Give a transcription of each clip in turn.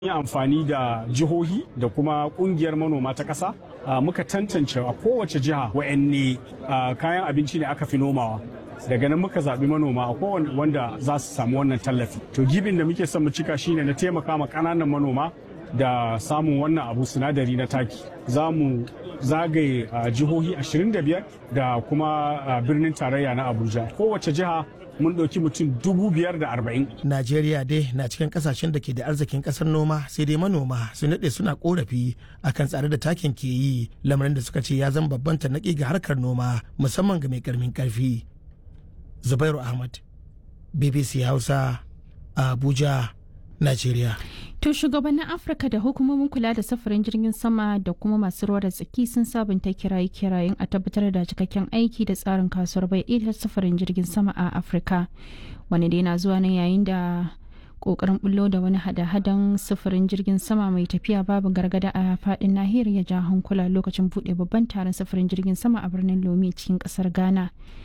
yi amfani da jihohi da kuma kungiyar manoma ta ƙasa muka tantance a kowace jiha wa'anne kayan abinci ne aka fi nomawa daga nan muka zaɓi manoma a kowane wanda za su samu wannan tallafi to gibin da muke son mu cika shine na taimaka ma ƙananan manoma da samun wannan abu sinadari na taki za mu zagaye jihohi 25 da kuma birnin tarayya na abuja kowace jiha mun ɗauki mutum dubu biyar da arba'in. Najeriya dai na cikin kasashen da ke da arzikin ƙasar noma sai dai manoma sun daɗe suna korafi akan tsare da takin ke yi lamarin da suka ce ya zama babban tarnaƙi ga harkar noma musamman ga mai ƙarmin ƙarfi. Zubairu Ahmad, BBC Hausa, Abuja, Najeriya. To shugabannin Afirka da hukumomin kula da safarin jirgin sama da kuma masu ruwa da tsaki sun sabunta kiraye-kirayen a tabbatar da cikakken aiki da tsarin kasuwar bai ɗaya safarin jirgin sama a Afirka. Wani dai na zuwa nan yayin da kokarin bullo da wani hada-hadan sufurin jirgin sama mai tafiya babu gargada a fadin nahiyar ya ja hankula lokacin buɗe babban taron sufurin jirgin sama a birnin Lome cikin ƙasar Ghana.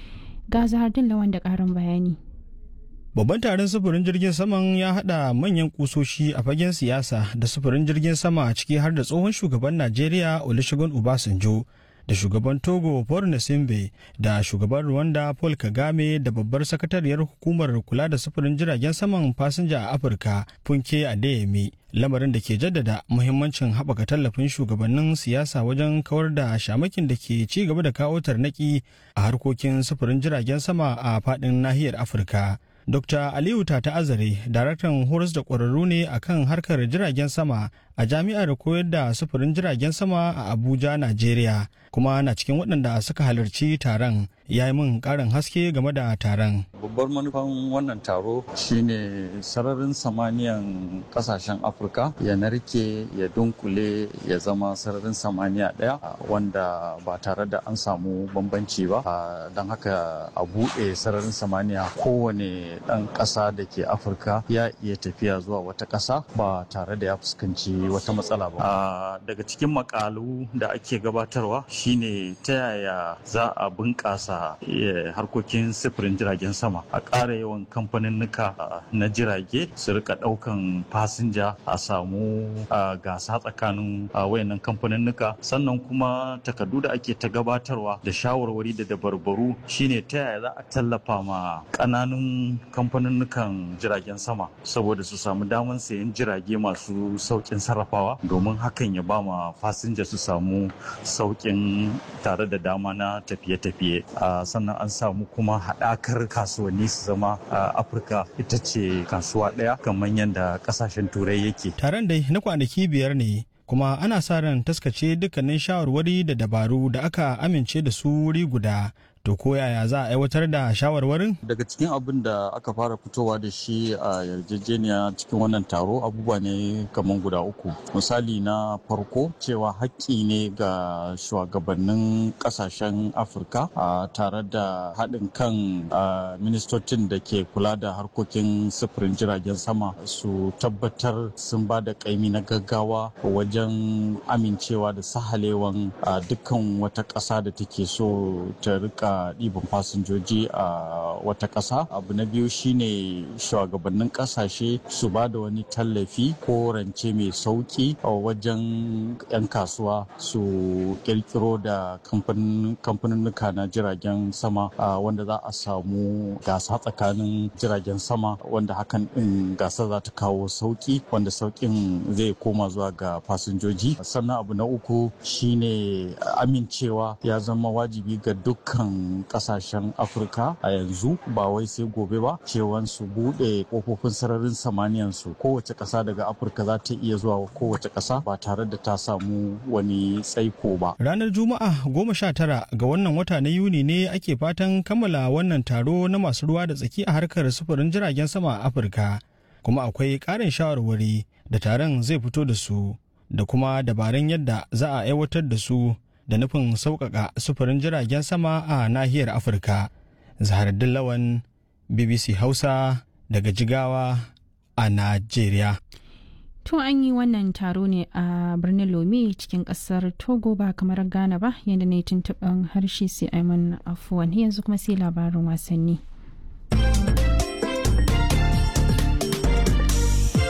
Ga Zahar Lawan da ƙarin bayani. Babban taron sufurin jirgin saman ya haɗa manyan kusoshi a fagen siyasa da sufurin jirgin sama ciki har da tsohon shugaban Najeriya Olusegun Obasanjo da shugaban Togo Paul Nasimbe da shugaban Rwanda Paul Kagame da babbar sakatariyar hukumar kula da sufurin jiragen saman fasinja a Afirka Funke Adeyemi lamarin da ke jaddada muhimmancin haɓaka tallafin shugabannin siyasa wajen kawar da shamakin da ke ci gaba da kawo tarnaki a harkokin sufurin jiragen sama a faɗin nahiyar Afirka. Dr. Aliyu Tata Azare, daraktan horas da ƙwararru ne a kan harkar jiragen sama a jami'ar koyar da sufurin jiragen sama a Abuja, Najeriya, kuma na cikin waɗanda suka halarci taron ya yi min ƙarin haske game da taron. Babbar manufan wannan taro shine sararin samaniyan ƙasashen Afirka ya narke ya dunkule ya zama sararin samaniya ɗaya wanda ba tare da an samu bambanci ba don haka a buɗe sararin samaniya kowane ɗan ƙasa da ke afirka ya iya tafiya zuwa wata ƙasa ba tare da ya fuskanci wata matsala ba daga cikin makalu da ake gabatarwa shine ta yaya za a bunƙasa harkokin sifirin jiragen sama a ƙara yawan kamfaninnika na jirage su rika ɗaukan fasinja a samu gasa tsakanin wayannan kamfaninnika sannan kuma takardu da ake ta gabatarwa da shawarwari da dabarbaru shine ta yaya za a tallafa ma ƙananun kamfaninnukan jiragen sama saboda su samu damar sayan jirage masu saukin sarrafawa domin hakan ya ba ma fasinja su samu saukin tare da dama na tafiye-tafiye sannan an samu kuma haɗakar kasuwanni su zama afirka ita ce kasuwa ɗaya kamar yadda ƙasashen turai yake taron dai na kwanaki biyar ne kuma ana sa ran taskace dukkanin shawarwari da dabaru da aka amince da su wuri guda to ko yaya za a aiwatar da shawarwarin daga cikin abin da aka fara fitowa da shi a yarjejeniya cikin wannan taro abubuwa ne kamar guda uku misali na farko cewa haƙƙi ne ga shugabannin ƙasashen afirka tare da haɗin kan ministocin da ke kula da harkokin sufurin jiragen sama su tabbatar sun ba da ƙaimi na gaggawa wajen amincewa da sahalewan dukkan wata ƙasa da take so ta rika ɗiban fasinjoji a wata ƙasa abu na biyu shine shugabannin ƙasashe su ba da wani tallafi ko rance mai sauƙi a wajen 'yan kasuwa su ƙirƙiro da kamfaninnuka na jiragen sama wanda za a samu gasa tsakanin jiragen sama wanda hakan ɗin gasa za ta kawo sauƙi wanda sauƙin zai koma zuwa ga fasinjoji sannan abu na uku shine amincewa ya zama wajibi ga dukkan kasashen afirka a yanzu ba wai sai gobe ba cewan su bude kofofin sararin samaniyan su kowace kasa daga afirka za ta iya zuwa kowace kasa ba tare da ta samu wani tsaiko ba ranar juma'a goma sha tara ga wannan wata na yuni ne ake fatan kammala wannan taro na masu ruwa da tsaki a harkar sufurin jiragen sama a afirka kuma akwai ƙarin shawarwari da taron zai fito da su da kuma dabarun yadda za a aiwatar da su da nufin sauƙaƙa sufurin jiragen sama a nahiyar afirka zaharaddin lawan bbc hausa daga jigawa a najeriya tun an yi wannan taro ne a birnin lome cikin kasar togo ba kamar ghana ba yadda ne tuntuɓin harshe sai aiman afuwan yanzu kuma sai labarin wasanni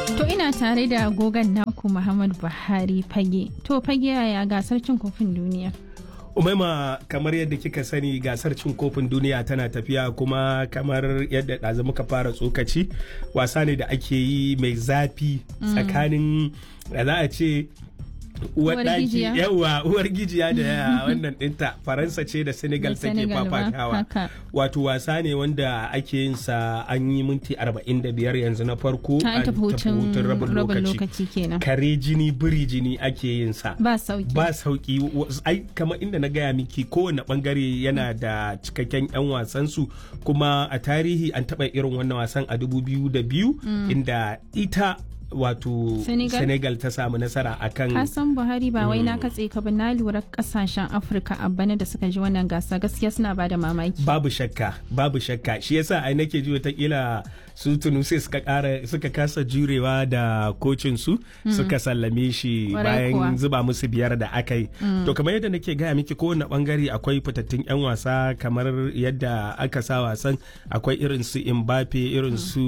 Ina tare da gogan naku Muhammad Buhari fage. To fage yaya gasar cin kofin duniya? umaima kamar yadda kika sani gasar cin kofin duniya tana tafiya kuma kamar yadda ɗazu muka fara tsokaci wasa ne da ake yi mai zafi tsakanin da za a ce uwar ɗaki yawa uwar gijiya da wannan ɗinta faransa ce da senegal take fafatawa wato wasa ne wanda ake yin sa an yi minti 45 yanzu na farko an tafi hutun rabin lokaci kenan kare jini biri jini ake yin sa ba sauki ba sauki ai kamar inda na gaya miki kowane bangare yana da cikakken yan wasan su kuma a tarihi an taɓa irin wannan wasan a 2002 inda ita wato Senegal? Senegal ta samu nasara akan Hassan Buhari ba wai na katse ka ba na lura kasashen Afirka a bana da suka ji wannan gasa gaskiya suna ba da mamaki. babu shakka babu shakka shi yasa ai nake ji watakila su tunisia suka kara suka kasa jurewa da kocin su suka sallame shi Kwarai bayan kuwa. zuba musu biyar da aka yi to kamar yadda nake gaya miki kowane bangare akwai fitattun yan wasa kamar yadda aka sa wasan akwai irin su Mbappe irin su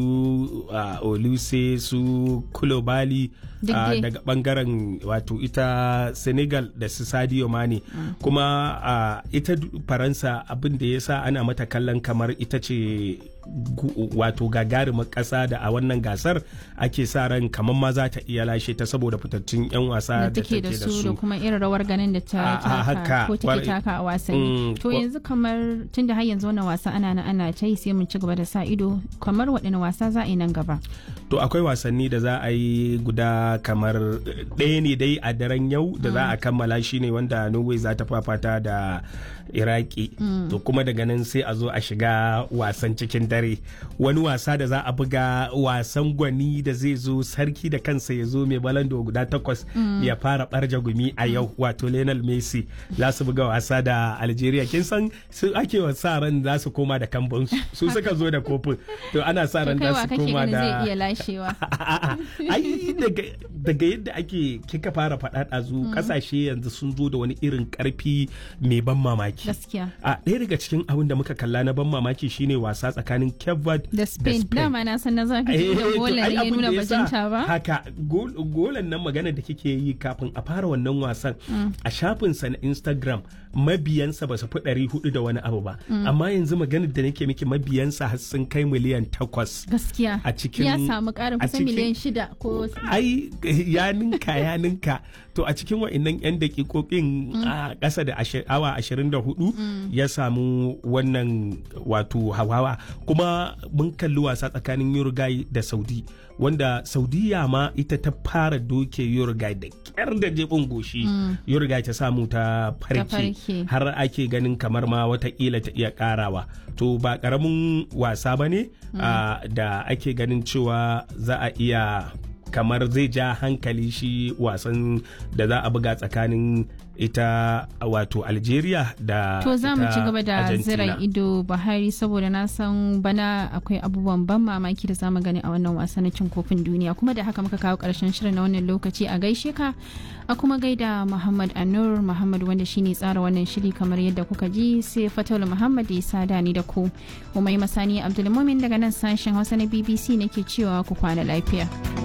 uh, Oluse su Kulobali Duk uh, dai. daga bangaren wato ita Senegal da su Sadio Mane kuma uh, ita du- Faransa abin da ya sa ana mata kallon kamar ita ce gu- wato gagarumar ƙasa da a wannan gasar ake sa ran kamar ma za ta iya lashe ta saboda fitattun 'yan wasa da take da su da kuma irin rawar ganin da ta A- a haka, taka ko take kwarai. taka a wasanni. Mm, To kwa- yanzu kamar tunda har yanzu wannan wasa ana na ana ta yi sai mun ci gaba da sa ido kamar waɗanne wasa za a yi nan gaba. to akwai wasanni da za a yi guda kamar ɗaya ne dai a daren yau da za a kammala shi ne wanda norway za ta fafata da iraki to kuma daga nan sai a zo a shiga wasan cikin dare wani wasa da za a buga wasan gwani da zai zo sarki da kansa ya zo mai balando guda takwas ya fara barja gumi a yau wato lionel messi za su buga wasa da algeria kin san su ake wa sa ran za su koma da kambun su suka zo da kofin to ana sa To ran kai za wa su kake koma ganin da zai iya lashewa. A'a, ai daga daga yadda ake kika fara faɗa ɗazu ƙasashe yanzu sun zo da wani irin ƙarfi mai ban mamaki Gaskiya. a ɗaya daga cikin abin da muka kalla na ban mamaki shine wasa tsakanin Cape Verde Da Spain dama na san na zafi Eh, da to gola ai ya abin nuna da ya sa bajinta ba. haka gol- golan nan magana da kike yi kafin a fara wannan wasan a shafinsa na instagram mabiyansa ba su fi ɗari hudu da wani abu ba amma yanzu maganar da nake miki mabiyansa har sun kai miliyan takwas Gaskiya. a cikin- ya samu ƙarin a kusan cikin- miliyan shida ko ai ya ninka ya ninka to a cikin wa'annan 'yan dakikokin a ƙasa da ashi- awa 24 ya samu wannan wato hawawa kuma mun kalli wasa tsakanin Uruguay da Saudi wanda Saudiya ma ita ta fara doke Uruguay da kyar da jebin goshi Uruguay ta samu ta farke farke. har ake ganin kamar ma watakila ta iya karawa to ba karamin wasa ba ne ah, da ake ganin cewa za a iya kamar zai ja hankali shi wasan da za a buga tsakanin ita wato algeria da To za mu ita ci gaba da Argentina. zira ido Buhari saboda na san bana akwai abubuwan ban mamaki da zamu gani a wannan wasa na cin kofin duniya kuma da haka muka kawo karshen shirin na wannan lokaci a gaishe ka a kuma gaida Muhammad Anur Muhammad wanda shine tsara wannan shiri kamar yadda kuka ji sai Fatul Muhammad ya sada ni da ku. Umai Masani Abdulmumin daga nan sashen Hausa na BBC nake cewa ku kwana lafiya.